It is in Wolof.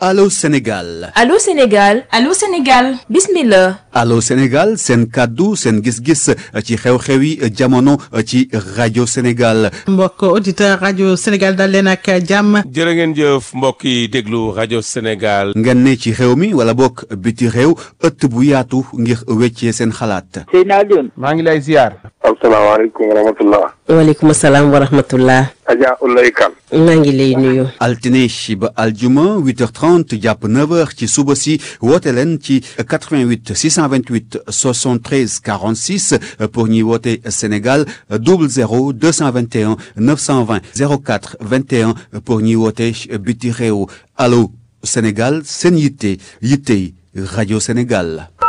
Allô Sénégal Allô Sénégal Allô Sénégal bismillah Allô Sénégal seen kàddu seen gis-gis ci xew-xewi jamono ci rajo Sénégal mbokk auditeur rajo Sénégal dal leen ak jàmm jërë ngeen jëf mbokk yi déglu rajo Sénégal ngeen ne ci réew mi wala bokk biti réew ëtt bu yaatu ngir weccee seen xalaat Seydina Alioune maa ngi lay ziar asalaamaaleykum wa rahmatullah waaleykum salaam wa rahmatullah Adja Ulay Kan maa ngi lay nuyu altine ba aljuma 8h30 jàpp 9h ci suba si woote leen ci 88 628 73 46 pour ñuy woote Sénégal 00 221 920 04 21 pour ñuy woote biti réew allo Sénégal seen yitte yittey rajo Sénégal